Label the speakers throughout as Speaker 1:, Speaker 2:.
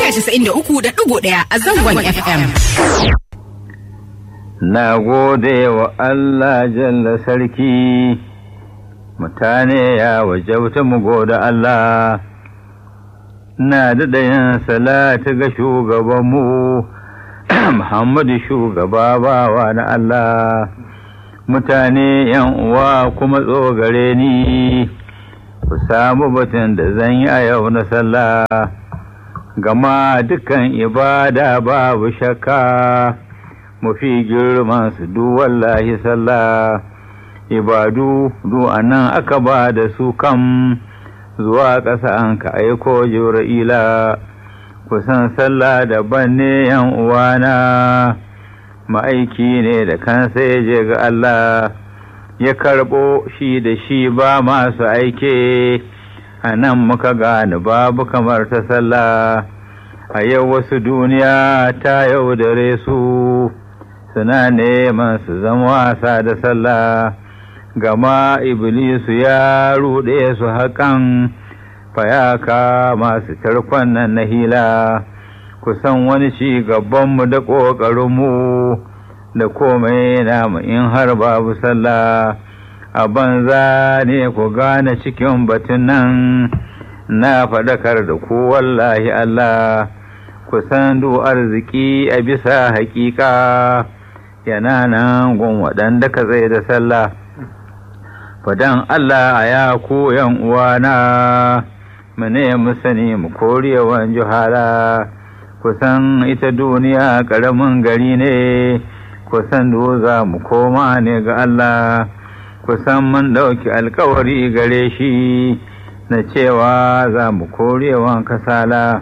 Speaker 1: 93.1 a zangon FM.
Speaker 2: Na gode wa Allah jalla sarki, mutane ya wajauta mu gode Allah, na daɗa yin salatu ga shugabanmu, Muhammadu shugaba bawa na Allah, mutane ‘yan uwa kuma tsogare ni, ku samu batun da zan yi a yau na sallah, gama dukan ibada babu shakka. mafi girman su du wallahi sallah ibadu du anan aka ba da su kam zuwa ƙasa an ka aiko jibra'ila kusan sallah daban ne yan uwana ma'aiki ne da kansa ya je ga Allah ya karɓo shi da shi ba masu aike a nan muka gane babu kamar ta sallah a yau wasu duniya ta yaudare su suna neman su zama wasa da sallah gama iblisu ya ruɗe su haƙan fayaka masu tarkon nan na hila kusan wani ci gabanmu da ƙoƙarinmu da komai namu in har babu sallah a banza ne ku gane cikin batun nan na faɗakar da ku wallahi Allah kusan du arziki a bisa haƙiƙa yana nan gun waɗanda ka tsaye da sallah fadan Allah a ya ku yan uwana mu ne mu sani mu korewan juhala kusan ita duniya ƙaramin gari ne kusan za mu koma ne ga Allah kusan mun ɗauki alkawari gare shi na cewa za mu korewan kasala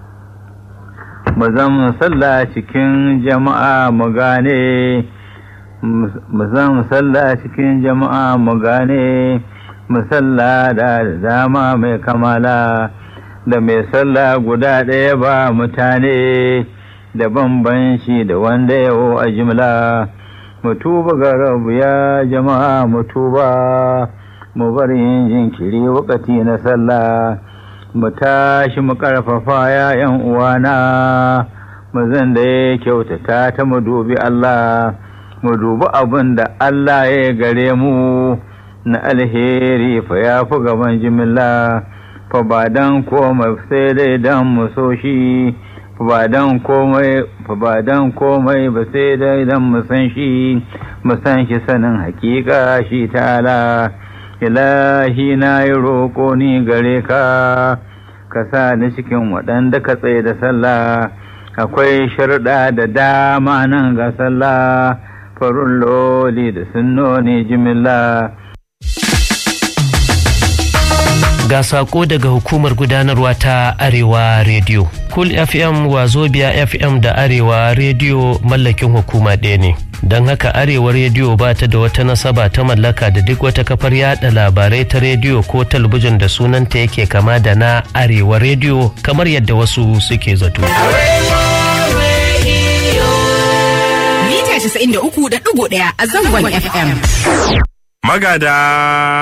Speaker 2: mu zan sallah cikin jama'a mu gane mu zan sallah cikin jama'a mu gane mu sallah da dama mai kamala da mai sallah guda ɗaya ba mutane da bambanci da wanda yawo a jimla mu tuba ga rabu ya jama'a mu tuba mu bar yin jinkiri wakati na sallah mu tashi mu ƙarfafa ‘ya'yan uwana, mu zan da ya kyautata ta mu dubi Allah, mu dubi abin da Allah ya gare mu na alheri fa ya fi gaban jimilla, fa ba don komai sai dai don mu so shi, fa ba don komai fa ba don komai ba sai dai don mu san shi, mu san shi sanin hakika shi ta'ala. ilahi na yi roƙo ni gare ka ka sa ni cikin waɗanda ka tsaye da sallah akwai sharɗa da dama nan ga sallah farun loli da sunnoni jimilla
Speaker 3: ga sako daga hukumar gudanarwa ta arewa radio cool fm wazobia fm da arewa radio mallakin hukuma ɗaya ne don haka arewa rediyo ba ta da wata nasaba ta mallaka da duk wata kafar yada labarai ta rediyo ko talabijin da sunanta yake kama da na arewa rediyo kamar yadda wasu suke zato.
Speaker 1: Mita 93.1 a zangon FM.
Speaker 4: Magada